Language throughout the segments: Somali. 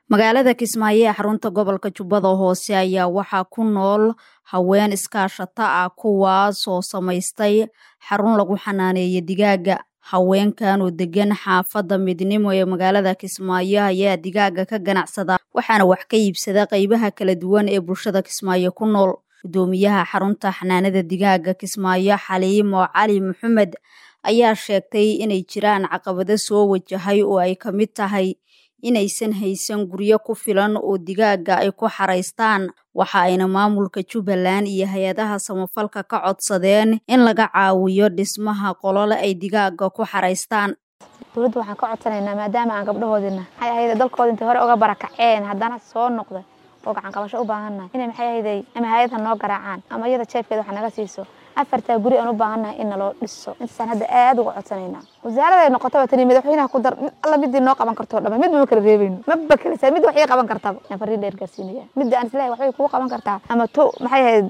magaalada kismaayo ee xarunta gobolka jubbada hoose ayaa waxaa ku nool haween iskaashato ah kuwaasoo samaystay xarun lagu xanaaneeyo digaaga haweenkan oo degan xaafadda midnimo ee magaalada kismaayo ayaa digaaga ka ganacsada waxaana wax ka iibsada qeybaha kala duwan ee bulshada kismaayo ku nool gudoomiyaha xarunta xanaanada digaaga kismaayo xaliimo cali maxamed ayaa sheegtay inay jiraan caqabado soo wajahay oo ay ka mid tahay inaysan haysan guryo ku filan oo digaaga ay ku xaraystaan waxa ayna maamulka jubbaland iyo hay-adaha samafalka ka codsadeen in laga caawiyo dhismaha qolole ay digaaga ku xaraystaan dowladda waxaan ka codsanaynaa maadaama aan gabdhahoodina maxay ahayd dalkooda intay hore uga barakaceen haddana soo noqda oo gacan qabasho u baahannahay inay maxay ahayday ama hay-ad ha noo garaacaan ama iyada jeefkeeda wax naga siiso afartaa guri aan u baahannahay in naloo dhiso intaasaan hadda aad uga codsanaynaa wasaaraday noqotaba tani madaxweynaha ku dar mid alla midii noo qaban kartoo dhama midba ma kala reebayno maba kalisa mid waxay qaban kartaba aan fariin dheer gaarsiinaya midda aan islahay waxbay kugu qaban kartaa ama to maxay ahayd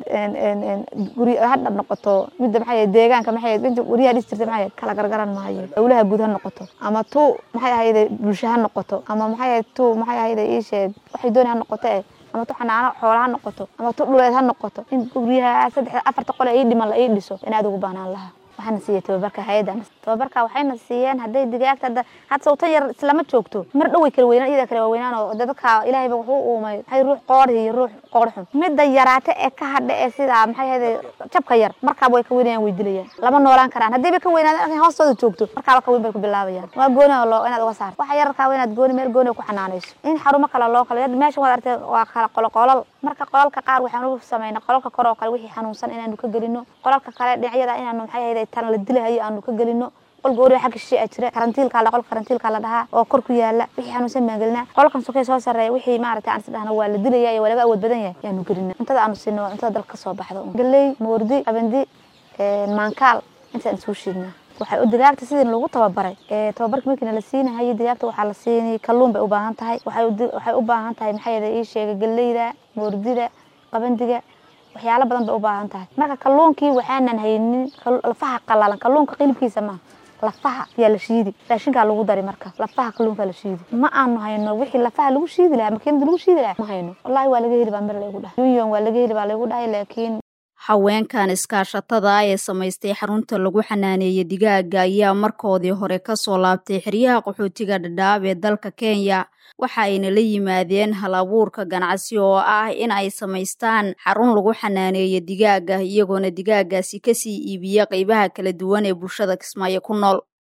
guri hadha noqoto midda maxay ahayd deegaanka maxay ahayd inta guryaha dhis jirta maxay ahayd kala gargaran maayo dowlaha guud ha noqoto ama tu maxay ahayd bulsho ha noqoto ama maxay ahayd tu maxay ahayd ii sheeg waxay dooni ha noqoto eh ama tu xanaano xoola ha noqoto ama tu dhuleed ha noqoto in guryaha saddex afarta qole ii dhiman la ii dhiso in aad ugu baahnaan lahaa waxaana siiyey tababarka hay-addan tababarka waxayna siiyeen hadday digaagta hadda hadda sawtan yar islama joogto mar dhow way kala weynaan iyada kala waaweynaan oo dadka ilaahayba wuxuu uumay maxay ruux qoodhi iyo ruux qoodh xun midda yaraata ee ka hadha ee sidaa maxay ahayde jabka yar markaaba way ka weynayaan way dilayaan lama noolaan karaan haddii bay ka weynaadaan markay hoostooda joogto markaaba ka weyn bay ku bilaabayaan waa gooni oo loo inaad uga saarto waxa yararkaa inaad gooni meel gooni ku xanaanayso in xarumo kale loo kala meesha waad artay waa kala qolo qolal marka qolalka qaar waxaan u samaynay qolalka kor oo kale wixii xanuunsan inaanu ka gelino qolalka kale dhinacyada inaanu maxay ahayde tan la dilahayo aanu ka gelino qol gooriga xagga shishe a jira karantiilka la qolka karantiilka la dhahaa oo kor ku yaala wixii xanuunsan baan gelinaa qolkan sokay soo sarreeya wixii maaragtay aan isdhahna waa la dilaya iyo waa laga awood badan yahay yaanu gelina cuntada aanu siino waa cuntada dalka kasoo baxda galey moordi qabandi maankaal intaan isugu shiidnaa waxay digaagta sidii lagu tababaray tababarka markiina la siinahayo digaagta waxaa la siinay kalluun bay u baahan tahay waxay u baahan tahay maxay yada ii sheegay galeyda moordida qabandiga waxyaalo badan bay u baahan tahay marka kalluunkii waxaanan haynin lafaha qalalan kalluunka qilibkiisa maaha lafaha yaa la shiidi raashinkaa lagu dari marka lafaha kalluunkaa la shiidi ma aanu hayno wixii lafaha lagu shiidi lahaa makiinada lagu shiidi lahaa ma hayno wallahi waa laga heli baa mir laygu dhahay union waa laga heli baa laygu dhahay laakiin haweenkan iskaashatada ee samaystay xarunta lagu xanaaneeya digaaga ayaa markoodii hore kasoo laabtay xeryaha qaxootiga dhadhaab ee dalka kenya waxa ayna la yimaadeen hal abuurka ganacsi oo ah in ay samaystaan xarun lagu xanaaneeyo digaaga iyagoona digaagaasi kasii iibiya qeybaha kala duwan ee bulshada kismaayo ku nool